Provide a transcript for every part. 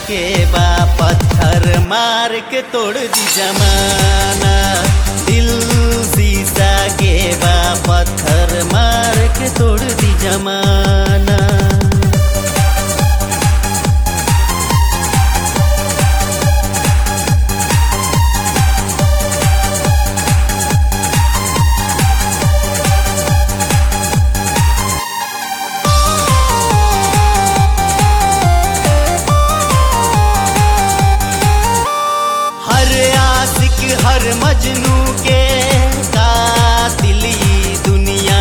के बा पत्थर मार के तोड़ दी जमाना दिल शीशा के बा पत्थर मार के तोड़ दी जमाना हर आशिक हर मजनू के कातिल ई दुनिया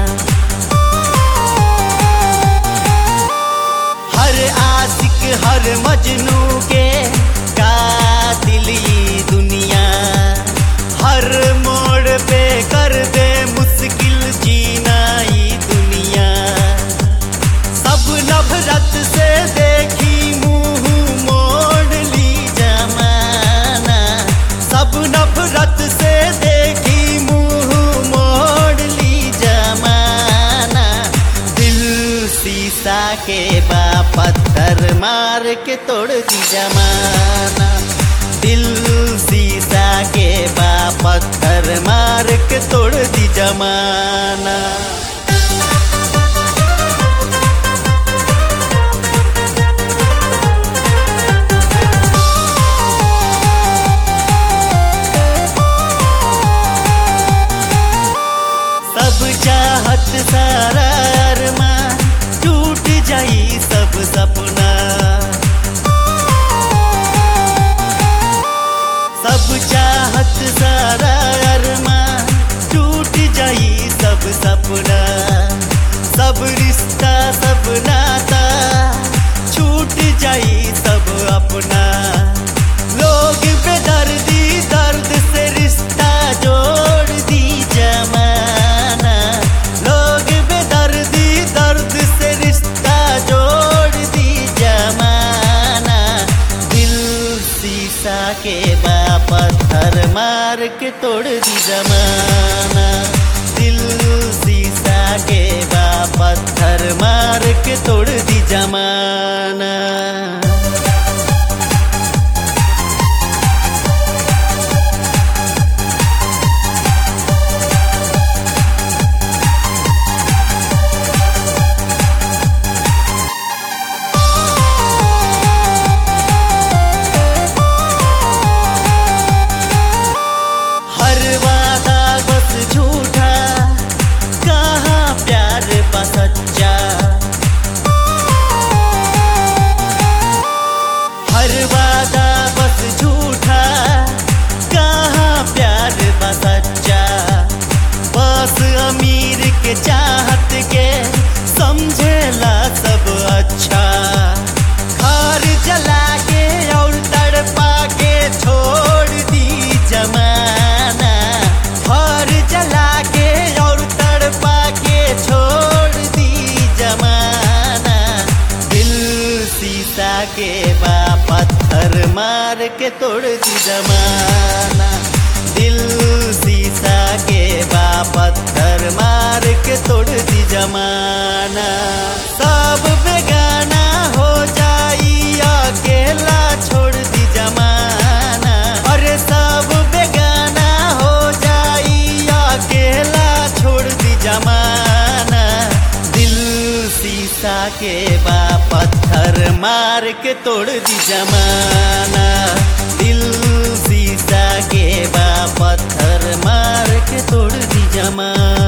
हर आशिक हर मजनू के कातिल ई दुनिया हर मोड़ पे कर दे मुश्किल जीना ई दुनिया सब नफरत से देखी मुंह मोड़ ली जमाना सब नफरत से देखी मुंह मोड़ ली जमाना दिल शीशा के बा पत्थर मार के तोड़ दी जमाना दिल शीशा के बा पत्थर मार के तोड़ दी जमाना सब चाहत सारा अरमान टूट जाई सब सपना सब चाहत सारा अरमान टूट जाई सब सपना सब रिश्ता सब नाता छूट जाई सब अपना लोग बेदर्दी दर्द से रिश्ता जोड़ दी जमाना लोग बेदर्दी दर्द से रिश्ता जोड़ दी जमाना दिल शीशा के बा पत्थर मार के तोड़ दी जमाना दिल शीशा के बा पत्थर मार के तोड़ दी जमाना हर वादा बस झूठा कहाँ प्यार बा सच्चा हर वादा बस झूठा कहाँ प्यार बा सच्चा बस अमीर के चाहत के समझेला सब अच्छा घर जला के और तड़पा के छोड़ दी जमाना घर जला के और तड़पा के छोड़ दी जमाना दिल शीशा के बा पत्थर मार के तोड़ दी जमाना दिल शीशा के बा पत्थर मार के तोड़ दी जमाना सब बेगाना हो जाई अकेला छोड़ दी जमाना अरे सब बेगाना हो जाई अकेला छोड़ दी जमाना दिल शीशा के बा पत्थर मार के तोड़ दी जमाना दिल शीशा के बा पत्थर मार के तोड़ दी जमाना